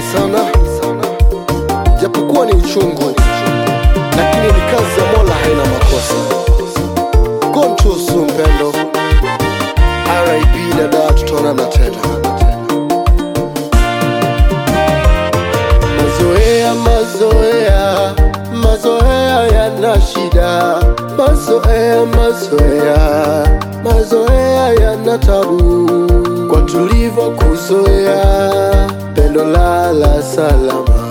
sana, japokuwa ni uchungu, lakini ni kazi ya Mola, haina makosa. Kontusu mpendo, RIP dada, tutaonana tena. Mazoea, mazoea, mazoea yana shida. Mazoea, mazoea, mazoea yana tabu. Kwa tulivyo kuzoea, pendo lala salama,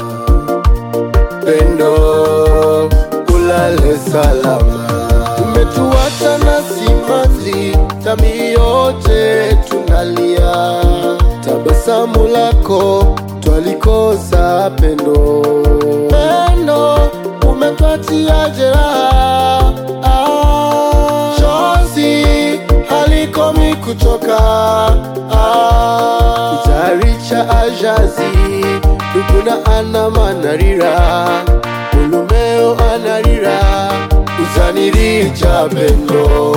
pendo ulale salama. Umetuacha na simanzi, tami yote tunalia, tabasamu lako twalikosa pendo, pendo umetuachia jeraha, ah, chozi halikomi kutoka, ah, kitari cha ajazi dukuna ana manarira ulumeo anarira uzaniri cha pendo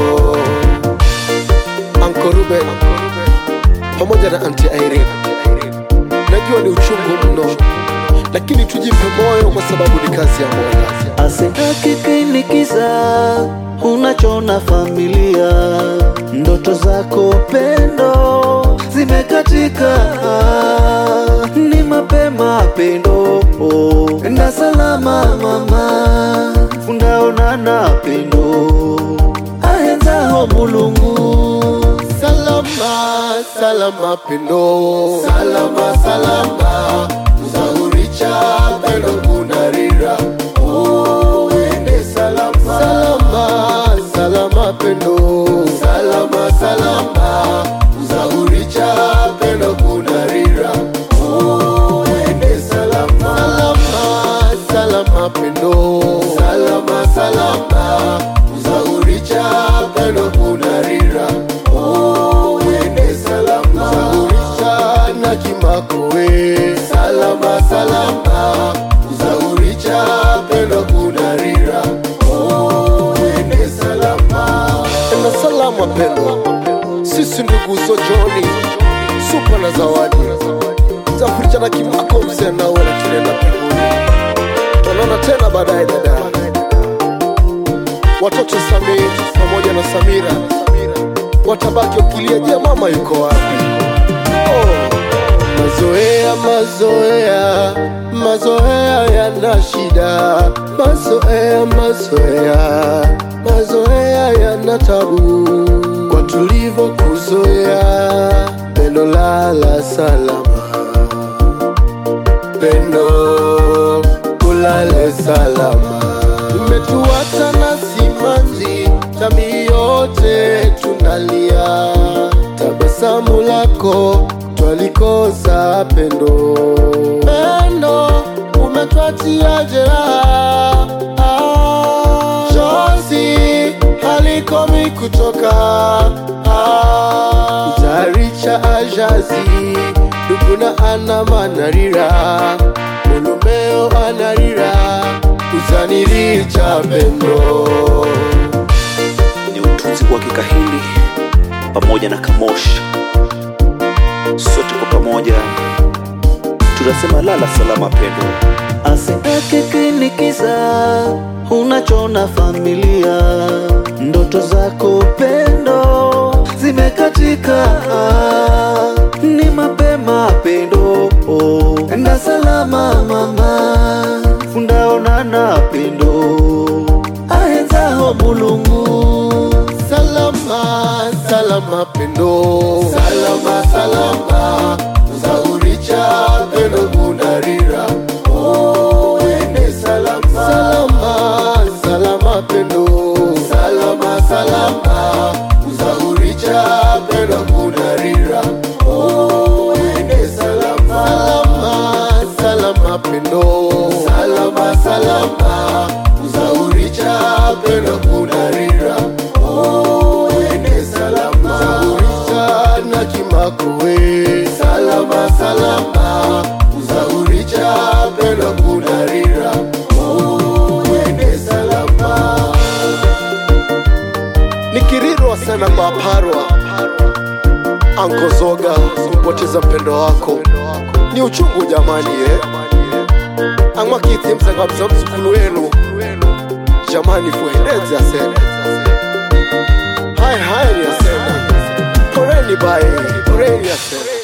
Uncle Ruben pamoja na Auntie Irene. Najua ni uchungu mno, lakini tujipe moyo kwa sababu ni kazi ya Mola. Asitaki kinikiza unachona familia, ndoto zako pendo zimekatika, ni mapema pendo, enda salama mama, fundaonana pendo, ahenzaho mulungu Salama, salama pendo, salama, salama, uzahuricha pendo kunarira, uende salama, salama, salama pendo, salama, salama, uzahuricha pendo kunarira, uende salama, salama, salama pendo, salama, salama, uzahuricha pendo kunarira, uende salama, uzahuricha na kimakowe, salama, salama, uzahuricha pendo kunarira, uende salama. Enda salama pendo, sisi ndugu Zojoni, supa na zawadi zafuricha na kimako mzee nawe na kinenda pembuni. Tuonana tena baadaye dada. Watoto Samir pamoja na Samira watabaki wakilia, je, mama yuko wapi? Oh, mazoea mazoea mazoea yana shida, mazoea mazoea mazoea yana tabu. Kwa tulivyo kuzoea, pendo lala salama, pendo ulale salama. Umetuacha na simanzi, tami yote tunalia, tabasamu lako twalikosa pendo, pendo umetuachia jeraha, ah, chozi halikomi kutoka, ah, kitari cha ajazi dukuna ana manarira mulumeo anarira uzaniri cha pendo ni utunzi wa Kikahindi pamoja na Kamosh. Sote kwa pamoja tunasema lala salama pendo. Asitaki kinikiza unachona familia, ndoto zako pendo zimekatika, ni mapema pendo, enda salama mama, fundaonana pendo, ahenzaho mulungu salama salama pendo salama salama uzahuricha pendo kunarira uende salama salama salama pendo salama salama uzahuricha pendo kunarira uende salama salama salama pendo salama salama uzahuricha pendo kunarira uende salama uzahuricha na kimakowe salama salama uzahuricha pendo kunarira uende salama nikirirwa sana kwa parwa ankozoga kumpoteza mpendo wako ni uchungu jamani eh? ang'wakithi msangabza mzukulu wenu jamani fuendezi asena haya haya ni asena poreni bae poreni asena